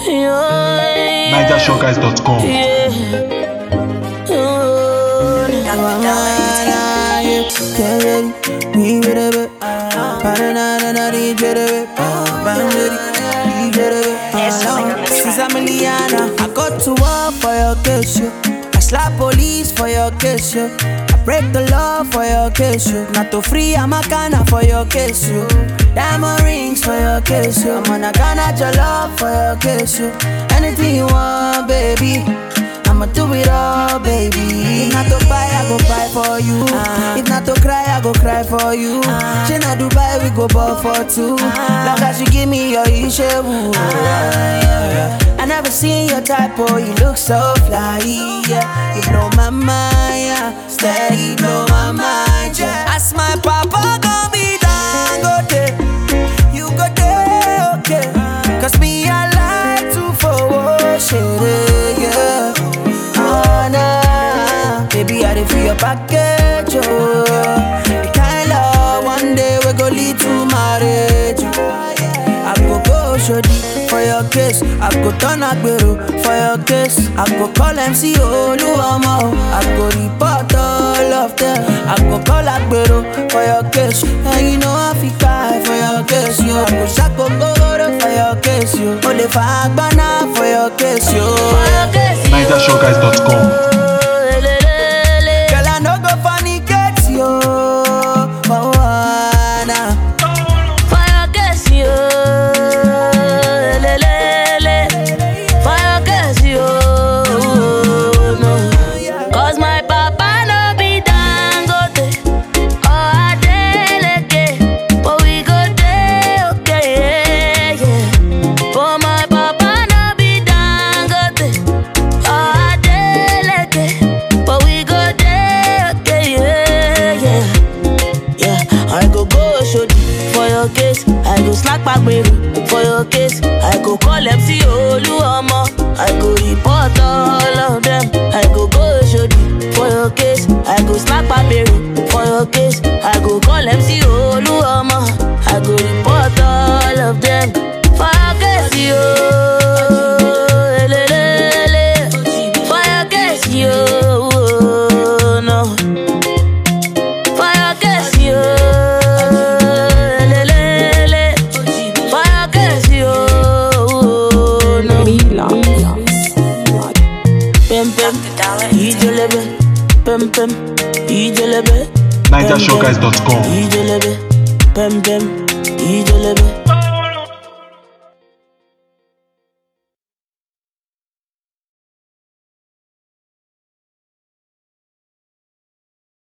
NigerShowGuys.com. Since I'm Liana, I got to war for your case, yo. I slap police for your case, yo. I break the law for your case, yo. Not to free, I'm a canna for your case, yo. Diamond rings for your case, yo. I'm gonna gonna your love for your case, yo. Anything you want, baby. I'ma do it all, baby. If not to buy, I go buy for you. If not to cry, I go cry for you. She not Dubai, we go ball for two. Long as you give me your issue. I never seen your type, oh, you look so fly. Yeah. You blow my mind, yeah. Steady blow my mind, yeah. Ask my papa, gon' be down, go there. You go there, okay. Cause me, I like to forward shit, yeah. Oh, nah. Baby, I dey feel your package, oh. The kind love one day we go lead to marriage. oh. I go go shodi for your case. I go turn agbero for your case. I go call MC Oluomo. oh. I go report all of them. I go call agbero for your case. And you know I fi cry for your case, yo. I go shako goro for your case, yo. Ole fa agbana for your case, yo. NigerShowGuys.com. Girl, I no go fornicate, yo. Oh, ah, nah. Cause my papa no be dangote or Adeleke, but we go dey okay, yeah, yeah. For my papa no be dangote or Adeleke, but we go dey okay, yeah, yeah. Yeah, I go go shodi for your case. I go slack back baby for your case. I go call MC Oluomo. I go report all of them. I go go shodi for your case. I go slack back baby for your case. I go call MC Oluomo. I go report all of them for your case, yo. Elelele. For your case, yo. No. Fire gas yo, lelele. Fire gas yo, no. Pem pem, ijelebe. Pem pem, ijelebe. NigerShowGuys.com. Ijelebe. Pem pem, ijelebe.